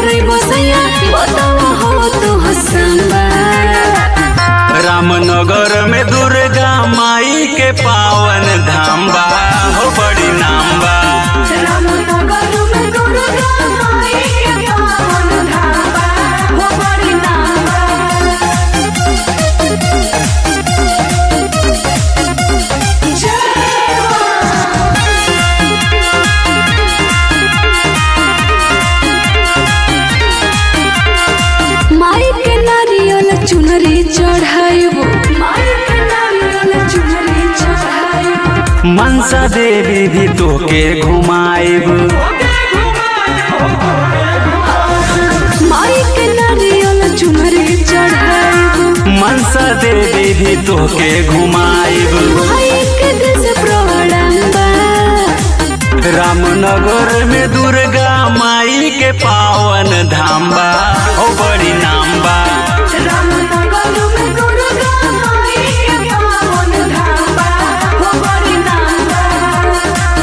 करी बसैया बतावा हो तू हसंबा रामनगर में दुर्गा माई के पावन धाम बा हो बड़ी नाम बा रामनगर में दुर्गा माई के पावन धाम बा, हो बड़ी नाम बा। जय माँ। माई के नारियल चुनरी चढ़ाइबो माई के नारियल चुनरी चढ़ाइबो मनसा देवी भी तोके घुमाएब माई के नारियल चुनरी चढ़ाइबो मनसा देवी भी तोके घुमाएब माई के दिल से प्रणाम बा रामनगर में दुर्गा माई के पावन धाम बा हो बड़ी नाम बा रामनगर में दुर्गा माई के पावन धाम बा, हो बड़ी नाम बा।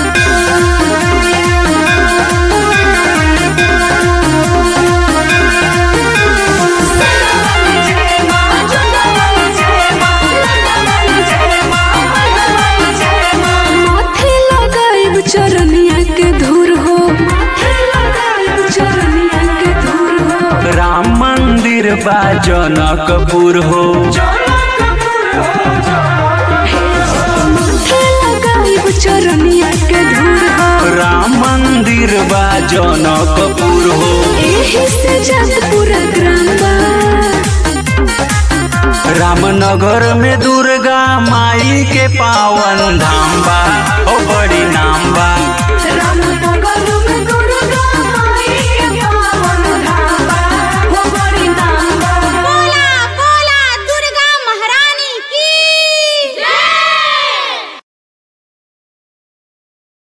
माथे लगाइब चरनिया के धूर हो माथे लगाइब चरनिया के धूर हो राम मंदिर बा जनकपुर हो माथे लगाइब चरनिया के धूर हो राम मंदिर बा जनकपुर हो एही से जब पूरा ग्राम बा रामनगर में दुर्गा माई के पावन धाम बा ओ बड़ी नाम बा रामनगर में